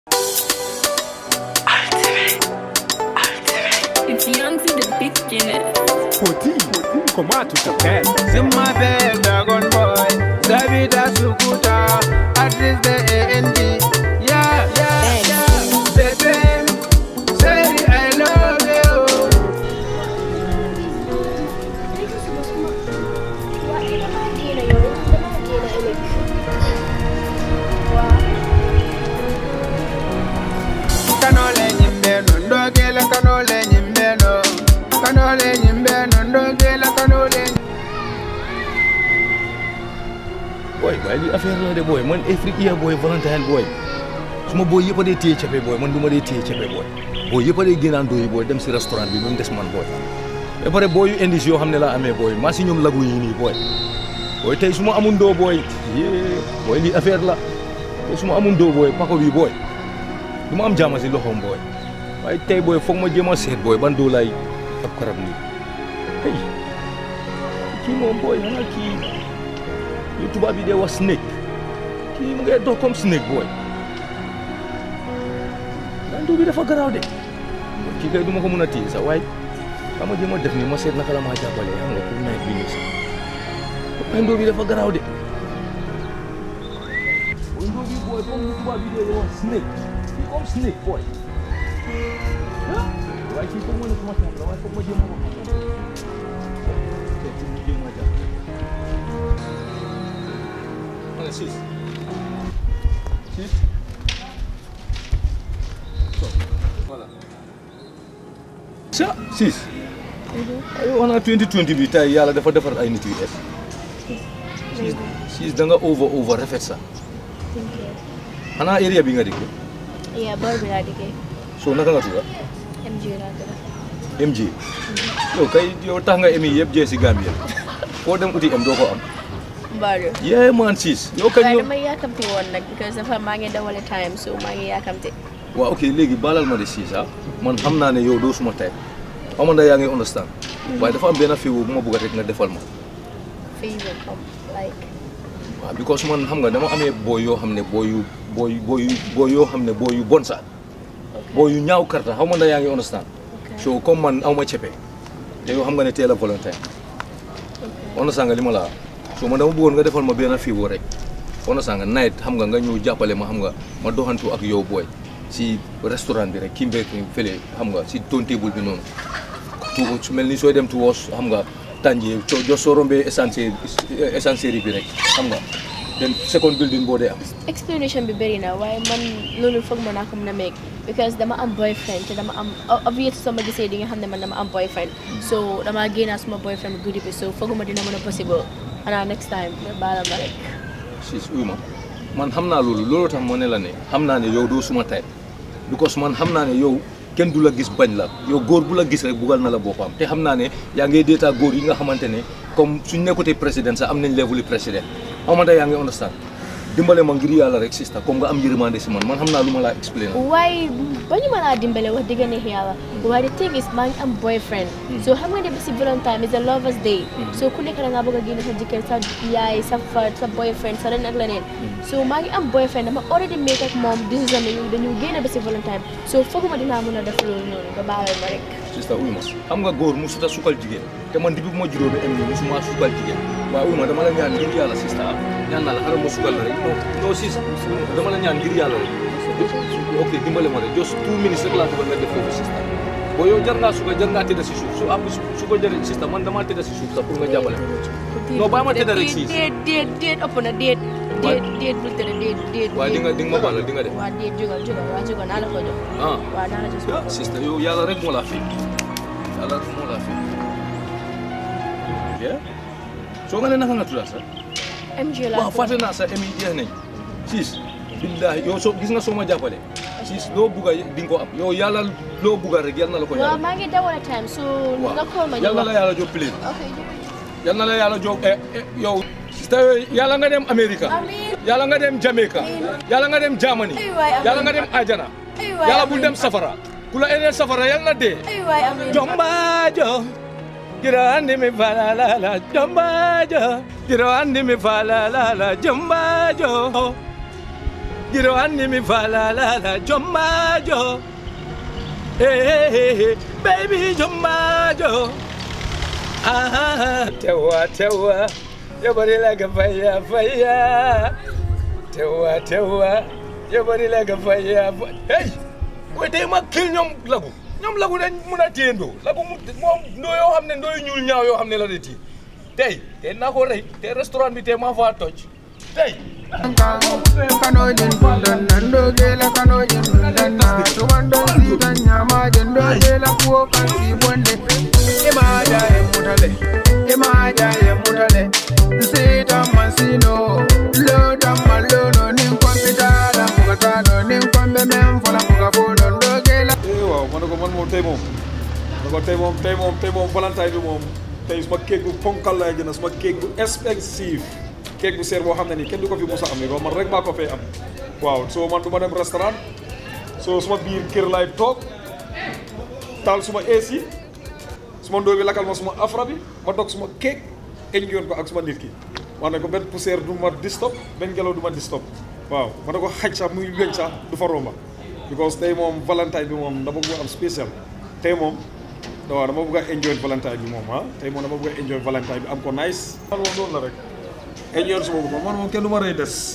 It's young to the beginning. Poti, comment tu t'appelles Zimma Bell, Dragon Boy, Davida Sukuta, Artist the ANG. Yeah, yeah, yeah. Baby, say I love you. Kanole nyimbe no ndogela kanole nyimbe no kanole nyimbe no ndogela kanole boy waaye lii affaire la de boy man Afrique iya boy volontaire boy suma boy yëpp a dee téye cepe boy man du ma dee téye cepe boy boy yëpp a dee génnaan dooyi boy dem si restaurant bi ba mu des man boy ba pare boy yu indis yoo xam ne laa amee boy maa si ñoom lagu yi nii boy boy tey su ma amun doo boy yee boy lii affaire la tey su ma amun doo boy pako bi boy du ma am jaama si loxoom boy waaye tey boy foog ma jéem a seet boy ban doo laay ab karab nii hey kii moom boy xanaa kii yu tubaab yi dee wax snake kii mu ngay dox comme snake boy landu bi dafa garaaw de kii kay du ma ko mën a téye sax waaye xam nga jéem a def nii ma seet naka la maa jàppale xam nga pour nawet bi nii sax landu bi dafa garaaw de landu bi boy comme yu tubaab yi dee wax snake kii comme snake boy ah waaye kii foog ma ne suma xam la waaye foog ma jéem a ko xam pour mu jéem a jàppale Ana sis. Sis. So, voilà. Sa sis. Ayo wana 2020 bi tay yàlla dafa defar ay nit yu es. Sis sis da nga over over rafet sa. Xanaa area bi nga dëkk. Iya, baru bila dike. So naka nga tudd MJ lah tu. MJ. Yow kay yow tax nga emi yëpp jee si Gambia. Foo dem uti em doo ko am. Baru. Yeah man sis. Yow kañ Kaya yow. naman yakamti one like because dafa mangi dawal time so mangi yakamti. waaw ok léegi baalal ma de siis ah man xam naa ne yow doo suma type xaw ma ndax yaa ngi understand waaye dafa am benn fiwo bu ma bëgg rek nga defal ma Favor come like waaw because man xam nga dama amee booy yoo xam ne booy yu booy booy yu booy yoo xam ne booy yu bon sa booy yu ñaaw karta xaw ma ndax yaa ngi understand so comme man aw ma cepe te yow xam nga ne teel a volontaire understand nga li ma la wax so man dama bëggoon nga defal ma benn fiwo rek understand nga night xam nga nga ñëw jàppale ma xam nga ma doxantu ak yow booy si restaurant bi rek kii mbéy fële xam nga si ton table bi noonu tu su mel ni sooy dem tu woos xam nga tànjee co jo soo rombee essence essencerie bi rek xam nga den second building boo dee am explanation bi bëri na waaye man loolu foog ma naa ko mën a make because dama am boyfriend te dama am obvious soo ma gisee di nga xam ne man dama am boyfriend so dama génnaa suma boyfriend guddi bi so fooguma dina mën a possible xanaa next time nga baala ma rek siis uyu ma man xam naa loolu loolu tax moo ne la ne xam naa ne yow doo suma type because man xam naa ne yow kenn du la gis bañ la yow góor bu la gis rek bugal na la boppam te xam naa ne yaa ngi déeta góor yi nga xamante ne comme suñ nekkutee président sax am nañ level président xamante yaa ngi understand dimbale ma ngir yàlla rek sista comme nga am yërmande si man man xam naa lu ma laa explain waaye bañu ma laa dimbale wax dëgg neex yàlla waaye the thing is maa ngi am boyfriend so xam nga ne bisi Valentine is a lovers day so ku nekk da ngaa bëgg a génne sa jëkkër sa yaay sa fa sa boyfriend sa leen ak leneen so maa ngi am boyfriend dama already make ak moom décision dañu dañu génne bisi Valentine so fooguma dinaa mën a def loolu noonu nga baalal ma rek sista uyu ma xam nga góor mu suta sukal jigéen te man depuis bu ma juróomi am ni musuma sukal jigéen waaye uyu ma dama la ñaan ngir yàlla sista ñaan naa la xaral ma sukal la rek non non sis dama la ñaan ngir yàlla rek ok dimbale ma rek just two minutes rek laa bëgg nga def foofu sista boo yow jar ngaa suka jar ngaa tëdda si suuf su am su ko jëree sista man damaa tëdda si suuf sax pour nga jàppale ma non bàyyi ma tëdda rek siis déet déet déet ëpp na déet déet déet bul tëdd déet déet waaye di nga di nga ma baal di nga def waa déet jógal jógal waa jógal naa la ko jox ah waa naa la jox ah sista yow yàlla rek moo laa fi yàlla rek moo laa fi yeah soo nga ne naka nga tudda sax MJ laa waaw fàtte naa sa émi jeex nañ siis billahi yow soo gis nga soo ma jàppale siis loo bugga di nga ko am yow yàlla loo bugga rek yal na la ko waaw yàlla maa ngi dawal time so nga call ma ñu yal na wax la yàlla jox plane ok yal na la yàlla jox eh, eh, yow sista yàlla nga dem America amiin yàlla nga dem Jamaica yàlla nga dem Germany Ay waay, amiin. yàlla nga dem Ajana ay waay yàlla bul amiin. dem safara ku la eneel safara yal na dee ay waay amiin Jombajo Giro andi mi fala la la Jombajo Giro andi mi fala la la Jombajo giro anni mi falalala jommajo hey, baby jommajo ah, tewa tewa yobari laga faya faya tewa tewa yobari laga faya faya hey way tey ma kil ñoom lagu ñoom lagu dañ mun a téyendoo lagu mu moom ndoo yoo xam ne ndooy ñuul ñaaw yoo xam ne la de tii tey tey naa ko rey tey restaurant bi tey maa faa toj tey kanojin dundan nan dogela kanojin dundan na tumandon sitan nyamajin dogela kuwo kan si bonde imaja e mutale imaja e mutale sitan masino lodan malono nin kompitala mugatano nin kombe men fola muga folon dogela eh waaw ma ne ko man moom tey moom ma ne ko tey moom tey moom tey moom valentine bi moom tey suma kéeg bu ponkal laay jënd suma kéeg bu expensive kéeg bu seer boo xam ne nii kenn du ko fi mos a amee man rek maa ko fay am waaw soo man du ma dem restaurant soo suma biir kër laay toog taal suma AC suma ndóo bi lakkal ma suma afra bi ma dog suma kéeg eñ yoon ko ak suma nit ki wax ne ko benn poussière du ma distop benn ngelaw du ma distop waaw ma ne ko xaj sax muy weñ sax du fa romba because tey moom valentine bi moom dama bëgg am spécial tey moom waaw dama bëgg a enjoy valentine bi moom ah tey moom dama bëgg a enjoy valentine bi am ko nice man moom loolu la rek enjoy suma bopp man moom kenn du ma rey des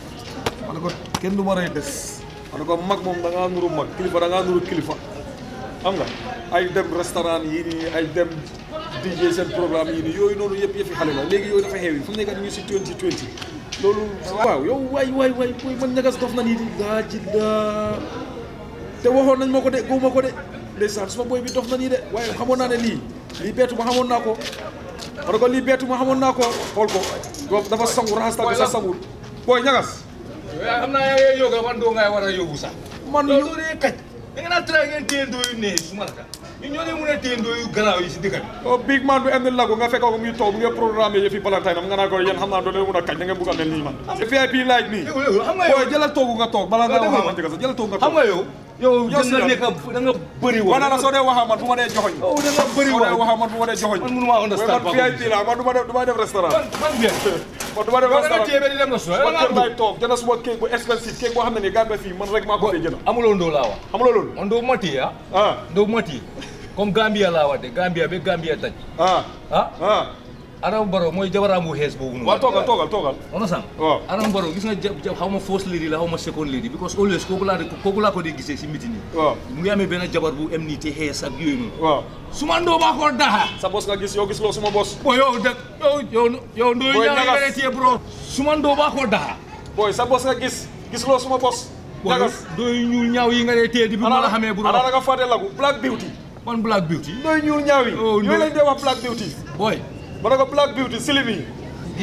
ma ne ko kenn du ma rey des ma ne ko mag moom da ngaa nuru mag kilifa da ngaa nuru kilifa xam nga ay dem restaurant yii nii ay dem DJ seen programme yii nii yooyu noonu yëpp yëpp xale la léegi yooyu dafa xew yi fu mu nekk ñu ngi si 2020 loolu waaw yow waay waay waay boy man ñagas dof na nii di daa ji daa te waxoon nañ ma ko de góob ma ko de ndeysaan suma boy bi dof na nii de waaye xamoon naa ne lii lii beetu ma xamoon naa ko ma ne ko lii beetu ma xamoon naa ko xool ko boobu dafa sangu raxas tànk sax sangul booy ñagas yaa xam naa yaa ngi yoga man doo ngay war a yóbbu sax man loolu doo dee kaj da nga naan tra ngeen téyendoo yu nee su marka ñu ñoo dee mën a téyendoo yu garaaw yi si dëkk bi o big man bi indi lagu nga fekk ko muy toog mu ngi programme yëfi valentine am nga naa ko yéen xam naa doo leen mun a kañ da ngeen bugg a mel nii man VIP laaj nii yow yow xam nga yow booy jëlal toogu nga toog balaa nga Yow wax dégg man jëkk sax jëlal toogu nga xam toog nga yow yow Yow da si nga lan. nekk da nga bëri wax wax naa la soo dee waxaa man bu ma dee joxoñ yow da nga bëri soo dee wax waxaa man bu ma dee joxoñ man mënuma understand man VIP la man du ma def du ma def restaurant man man bien man du ma def yow da nga restaurant téye ba di dem na su suma kër laay toog jënd suma kéeg bu expensive kéeg boo xam ne nii Gambie fii man rek maa ko fay jënd amuloo ndoo laa wax xam nga loolu man doo mati ah ah doo mati comme Gambia laa wax de Gambia ba Gambia daj ah ah ah Adama Barrow mooy jabaram bu xees boobu noonu waaw toogal toogal toogal on san waaw. Adama Barrow gis nga ja ja xaw ma first lady la xaw ma second lady because always kooku laa de kooku laa ko dee gisee si meeting yi waaw mu ngi amee benn jabar bu em nii te xees ak yooyu noonu waaw su ma ndoo baa ko daha sa bos nga gis yow gis loo suma bos bo yow de yow yow yow ndooy Boy, ñaaw ñagas. nga ne téye bro su ma ndoo baa ko daha booy sa bos nga gis gis loo suma bos bo ñagas ndooy ñuul ñaaw yi nga ne téye di bi ma la xamee bro ana nga fàtte lagu black beauty man black beauty nooy ñuul ñaaw yi Oh, yooyu no. lañ dee wax black beauty boy ma ne ko black beauty silim yi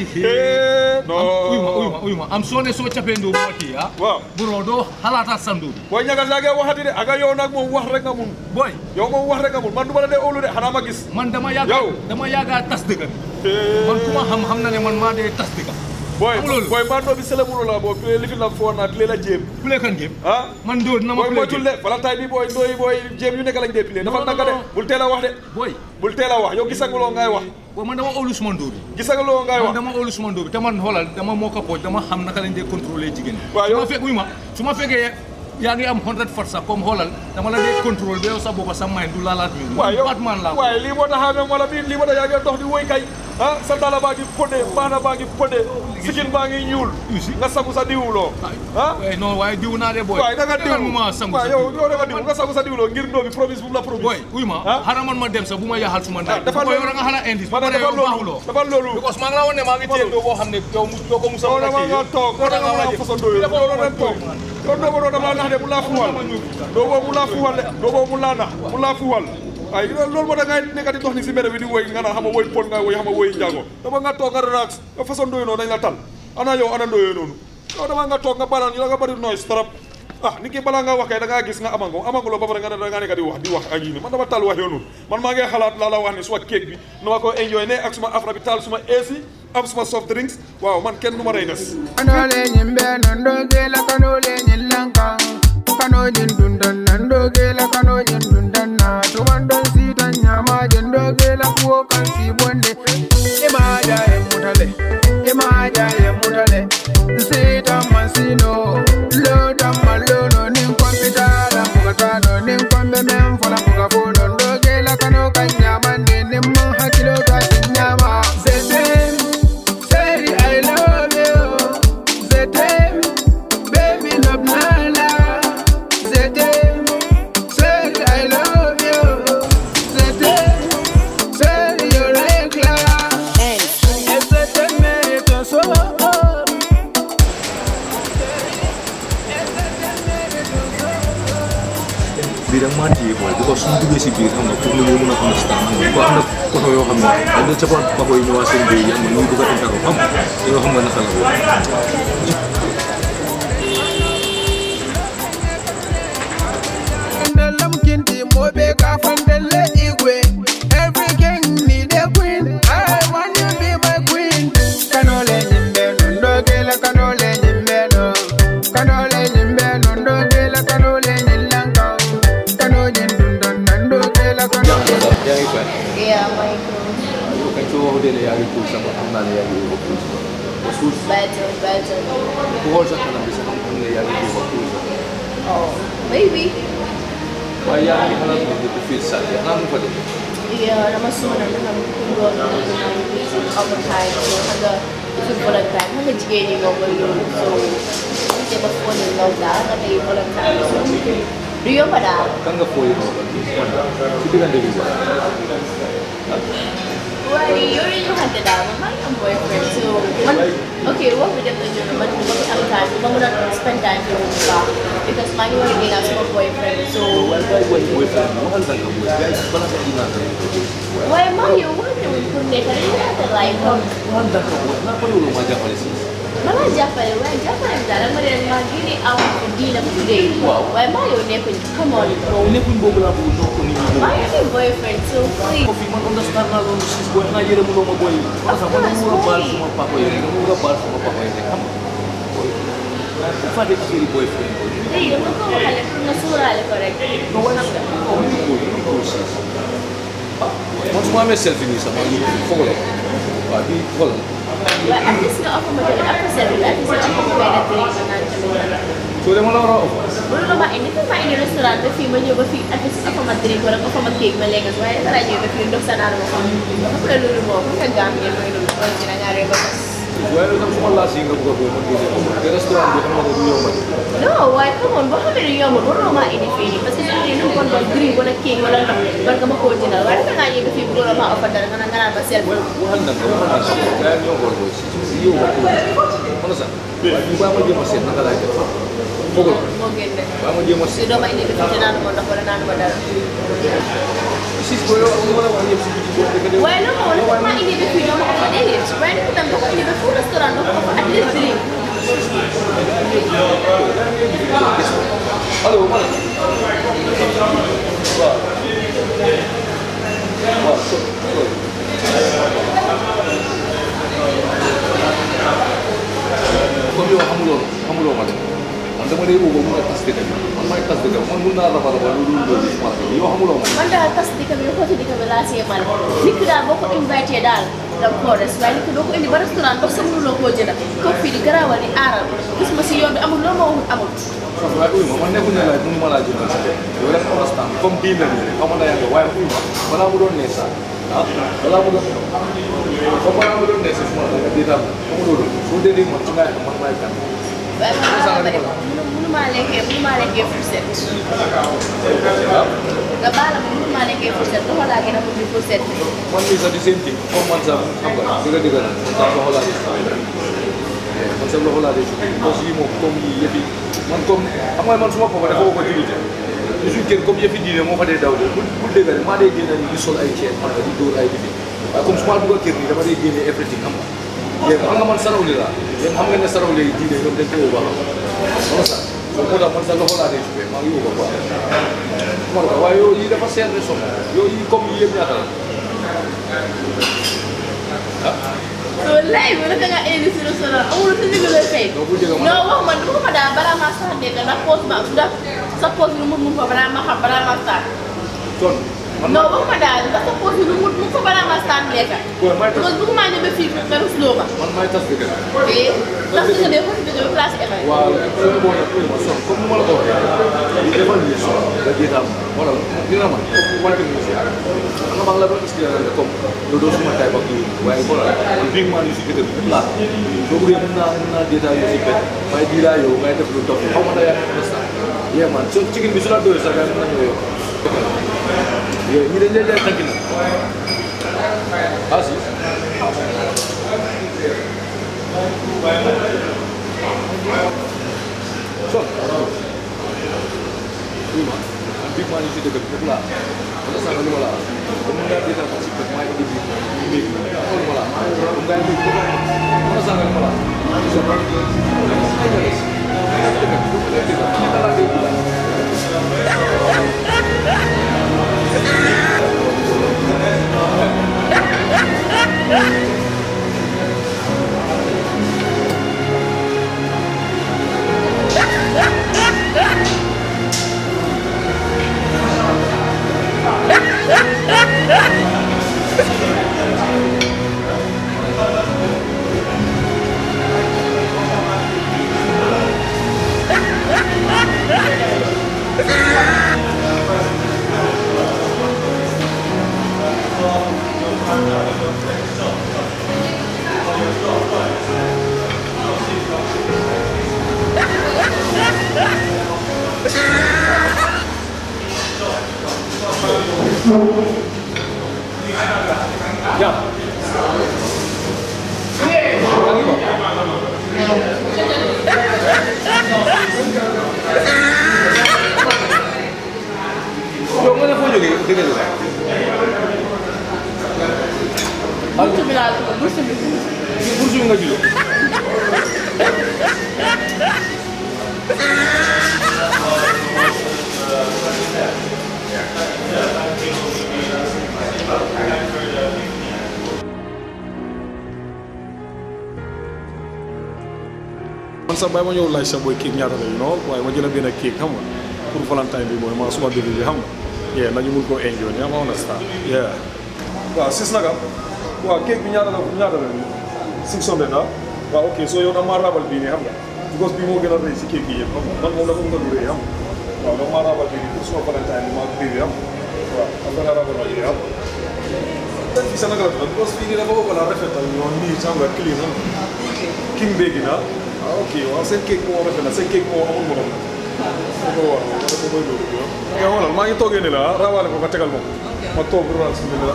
am uy ma uy non ma uy ma am soo ne soo capee ndoo bu ma téye ah waaw bro doo xalaataat sa ndoo bi booy ñagas yaa ngi waxati de aga yow nag moom wax rek nga mun boy yow moom wax rek nga mun man du ma la dee óolu de xanaa ma gis man dama yàgga Yow. dama yàgga tas dëgg bi man ku ma xam xam na ne man maa dee tas dëgg booy Xam nga loolu? booy man doo bi sele munu la boo pile lifin la foo naa pile la jéem ku lekkan game ah man ndoo dina ma booy play moytul game de valentine bi booy ndooy booy jéem yu nekk lañ dee pile dafa Non, non, naka de non. bul teel a wax de boy bul teel a wax yow gisaguloo ngay wax boy man dama óolu suma ndoo bi gisaguloo ngay man wax dama óolu suma ndoo bi te man xoolal dama moo ko pooj dama xam naka lañ dee contrôler jigéen ñi Waaw, su yow- ma fekk uy ma su ma fekkee yaa ngi am 100 for sax comme xoolal dama la dee contrôle ba yow sa boppa sa mind du laalaat mi waaye yow Batman laa waaye lii moo tax xamee wala bii lii moo tax yaa ngi dox di woy kay ah sa dala baa ngi pënde baana baa ngi pënde sikin baa ngi ñuul You see? nga sangu sa diwloo ah waaye non waaye diw naa de boy waaye da nga diw mu ma sangu waaye sa yow diw. yow da nga diw nga sangu sa diwloo ngir ndoo bi promise bu mu la promise boy uy ma ah xanaa man ma dem sax bu ma yaxal suma ah ndaay dafa boy yow da nga xanaa indi ma ne dafa loolu dafa loolu because maa ngi la woon ne maa ngi téye doo boo xam ne yow mu doo ko musa yow mën a dama téye nga toog yow dama nga façon doo yow doo doon toog yow doo ko doon dama nax de mu laa fuwal doo boobu mu laa fuwal de doo boobu mu laa nax mu laa fuwal ay loolu moo tax ngay nekk di dox ni si mbedd bi di woy nga naan xam nga woy pon nga woy xam nga woy njaago dama nga toog nga relax yow façon doo noonu dañ la tal ana yow ana ndooyoo noonu yow dama nga toog nga balaan yow nga bari noise trop ah nit ki balaa nga wax kay da ngaa gis nga amango amango loo ba pare nga ne da ngaa nekk di wax di wax ak yii nii man dama tal wax yow noonu man maa ngi xalaat laa la wax ne suma kéeg bi nu ma ko enjoy ne ak suma afra bi taal suma AC am suma soft drinks waaw man kenn du ma rey des kanole nyimbe nondo gela kanole nyilanka kanojin dundan nando gela kanojin dundan na tumandon sita nyama jendo gela kuo kan si bonde imaja e mutale imaja e mutale sita masino bii da nga maa téye booy because suñu duggee si biir xam nga pour ñu mën a understand xam nga ko am na koto yoo xam ne dañ doon cappa ba koy ñëwaat seen biir yi xam nga ñu ngi bëgg a interro xam nga yoo xam nga naka la booy Mandela mkinti mobe kafandele igwe Every king need a queen I want you be my queen Kanole nyimbe nundo gela kanole nyimbe no Kanole nyimbe nundo gela kanole nyilanka Kanole nundo nando gela kanole yaa ngi fay Yeah, Michael. yow kañ soo waxee ne yaa ngi tuur sama xam naa ne yaa ngi yóbbu tuur ba suuf Better, better. ku xool sa kanam bi sax xam ne yaa ngi yóbbu tuur Oh, maybe. waaye yaa ngi xalaat ne depuis fii sax xanaa mu fa dem Yeah, nama semua nak dengan kurang dengan music overtime. So, hanga itu volunteer. Hanga jika ni ngomong dulu. So, kita berphone in love dah. Hanga di volunteer. So, Rio pada. kan nga fooy noonu si diggante bi sax Well, you already had the dad. My my boyfriend. So, man, okay, what we did was you know, but we have time. We don't spend time with him because my already has my boyfriend. So, waaye waaye waaye booy fay waxal da nga booy gars yi balaa nga dinaa nga why am I you want to put me? Can you have the life? waxal da nga booy naa ko loolu ma jàppale si Mana jàppale waaye jàppale bi daal dama leen maa ngi nii aw diina bu tuddee Waaw. waaye maa yow nekkuñ come on bro nekkuñ boobu laa bëgg noo ko nit ñi maa bëgg ngi fi boyfriend so please ko fi man understand naa loolu si booy xanaa yërëm loo ma booy parce que man dama war a baal suma papa yi rek dama war a baal suma papa yi rek xam nga booy bu fàtte ci série boy friend booy léegi dama ko waxale pour nga suuraale ko rek non waaye nag non ñu góor ñu góor si ah man su ma amee selfie nii sax maa ngi foog la waaw bii xool waaye at least nga offer ma tamit après sel bi at least nga offer ma benn drink ma naan tamit soo dee ma la war a offer mënu la ma indi fi ma indi restaurant ba fii ma ñëw ba fii at least offer ma drink wala offer ma cake ma lekk waaye dara ñëw ba fii ndox sa naan ma ko après loolu moom bu fekkee am ngeen mooy loolu mooy dina ñaaree ba tas waaye loolu tam su ma laas yi nga bëgg a booy ma génne ko te restaurant bi xam nga ne du yombal non waaye come on boo xamee ne yombul waruloo maa indi fii nii parce que su dee lu bon bon drink wala cake wala ndox war nga ma koo jëndal waaye dafa ngaa ñëw fii bëggoon maa offert dara nga naan nga naan ba sel waaye waxal na nga waxal na nga gars yi ñoo xool booy si yow nga ko mën na sax waaye ñu baa ma jéem a seet naka laay def foog la moo gën de baa ma jéem a su seet doo ma indi fii te naanu ma ndox wala naanu ma dara si booy yow am nga la wax yëpp si biti booy dëgg de waaye loolu moo wala maa indi ba fii doo ma offert déedéet waaye nit tam doo ko indi ba fu restaurant doo ko offert at least drink allo man waaw waaw so so comme yow xamuloo xamuloo ma de man dama lay woo ba mun a tas dëkk bi man maay tas dëkk bi man mun naa raba raba loolu loolu si ma yow xamuloo ma man daal tas dëkk bi xooti dëkk bi laa see mal nit ki daal boo ko invité daal da nga koo res waaye nit ki doo ko indi ba restaurant ndox sa mënuloo koo jënd ko fii di garaawal di aaral gis ma si yoon bi amul loolu ma waxul amul waaye uy ma man nekkul ne laaj mënu ma laa jëndal sa bopp yow rek understand comme diin la nii rek xaw ma naa yàgg waaye uy ma balaa mu doon nee sax ah balaa mu doon comme balaa mu doon nee si suma la nga déetal xam nga loolu soo dee dégg man ci ngay xam man maay kan waaye man maa xam ne mënu mënu maa lekkee mënu maa lekkee fourchette nga baal ma mënu maa lekkee fourchette loxo laa gën a bëgg fourchette bi man mii sax di seen kii comme man sax xam nga dëgg dëgg na man sax loxo laa dee man sax loxo laa dee parce que yii moom comme yii yëpp yi man comme xam nga man suma papa dafa ko julite di suñ kër comme yëfi diine moo fa dee daw de bu bu dëgg rek maa dee génne ni di sol ay ceeb xam nga di dóor ay lifi waaye comme su ma dugg kër nii dama dee génne everything xam nga yéen xam nga man sarawli laa yéen xam nga ne sarawli yi diine ñoom dañ ko woo baax xam sax so moo tax man sax loxo laa dee jubee maa ngi woo ko quoi xam nga waaye yow yii dafa seer de som yow yii comme yii yëpp ñaata la so lay bi naka nga indi si restaurant amul si digg lay fay doo ko jëga man non wax man dama ko daal balaa maa sax nekk ndax poos ma ndax sa poos bi lu mu mun fa balaa ma xam balaa ma sax ton man non wax ma daal ndax sa poos bi lu mu mun fa balaa ma sax nekk booy may tas parce que bëgguma ñëw ba fii nga rusloo ma man may tas dëgg eh ndax di nga dee foofu dëgg bi place Eva waaw soo boo nag ma son comme ni ma la ko waxee li defal nii son nga jéetam wala dina man wala bi mu si ak nga maa ngi la doon expliqué ne comme loolu doo suma tay ba kii waaye voilà big man yu si gëtë bi la soo bëggee mën naa mën naa jéetam yu si bet may diiraa yow ngay def lu topp xaw ma da yaa understand yee man so chicken bi su la doyee sax ngay mën nañoo yow yee ñi dañ leen leen tànk na ah si son oui ma big man yi si dëkk bi foofu laa wala sànq lu ma la comme nga dina ko si kër maa indi bi mbéy mi xool ma la comme nga indi ko wala sànq lu ma la so ba ay dëkk yow nga ne foo jógee dëgg la Bursu bi laa dugg bursu bi. pour suñu nga juddoo man sax bàyyi ma ñëw laaj sa booy kéeg ñaata la you know waaye ma jël benn kéeg xam nga pour valentine bi mooy ma suma bébé bi xam nga yeah nañu mun koo enjoy yaa ma understand yeah waaw sis naka waaw kéeg bi ñaata la ñaata la six hundred ah waaw ok soo yow da maa rabal bii nii xam nga because bii moo gën a rëy si kéeg bi yëpp xam nga man moom dafa nga lu rëy xam nga waaw da maa rabal bii nii pour suma valentine bi maa bébé xam nga waaw am da nga rabal ma bii xam nga fii sa naka la tudd because fii nii dafa ko la rafetal ñoo nii xam nga clean xam nga king béegi naa ah ok waaw seen kéeg moo rafet na seen kéeg moo amul morom na ko wax wala ko mooy loolu yow nga xoolal maa ngi toogee ni la ah rawaale ko nga tegal ma ko ma toog rawal si ni la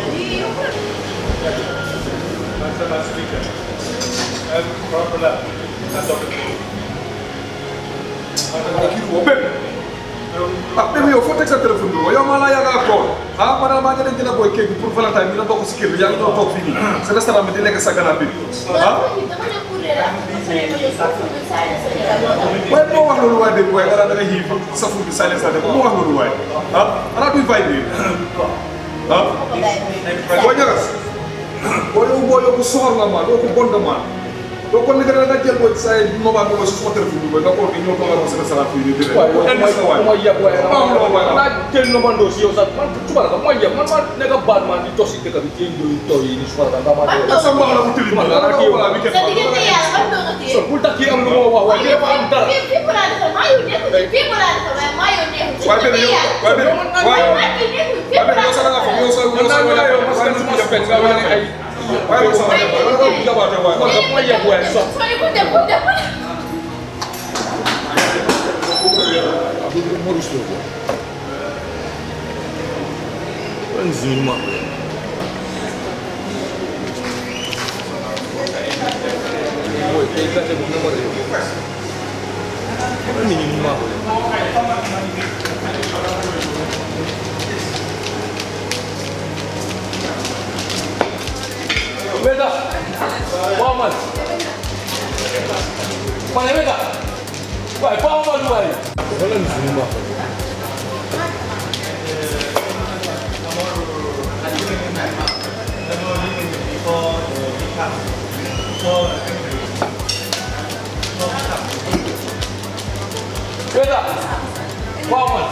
kii woo bépp ah bépp yow foo teg sa téléphone bi yow maa laa yàgg a tool ah ma daal maa ngi leen dina booy kéeg bi pour valentine bi na bokk si kër bi yaa ngi doon toog fii nii sa restaurant bi di lekk sa ganaar bi ah waaye moo wax loolu waaye dégg waaye dara da nga xiif sa fur bi silence la moo wax loolu waaye ah ana duy vibré ah boo ñagas boo yow boo yow bu soxor nga maa doo ko bon nga maa doo ko nekk da nga jël boo sa mobile bi si suma téléphone bi booy nga ko di ñëw toogal ma sa restaurant fii nii dégg waaye nga yow waay mooy yab waaye Waaw, waaw, waaw. naa jël nomandoo si yow sax man suba la mooy yab man maa nekk baat maa di tos si dëkk bi ci ndoy toy yi ni suba la nga maa sa sa mbax la mu tilim Suba la la dara kii ko wala weekend sa diggante yàlla ban doo nga téye. so bul tax kii am lu ma wax waaye dafa am dara fii fii mu laa defal maa yow nekkul ci fii mu laa defal waaye maa yow nekkul ci waaye benn yow waaye benn waaye maa kii nekkul fii waaye mu benn laa yow sa la nga defal. fa yow sa man yow sa naa yow parce que waaye suma spec nga wane ay waaye yow sa la nga fa jabaate waaye man nga mooy yab waaye so Sooy ku dem ku dem. Morus lo ko Wala nzini ma Boy, kay kate bu nama rew Wala nini ma ko Weda Waman Mana weda Wai, pa ma lu wai Wala nzini ma ko Weda Waman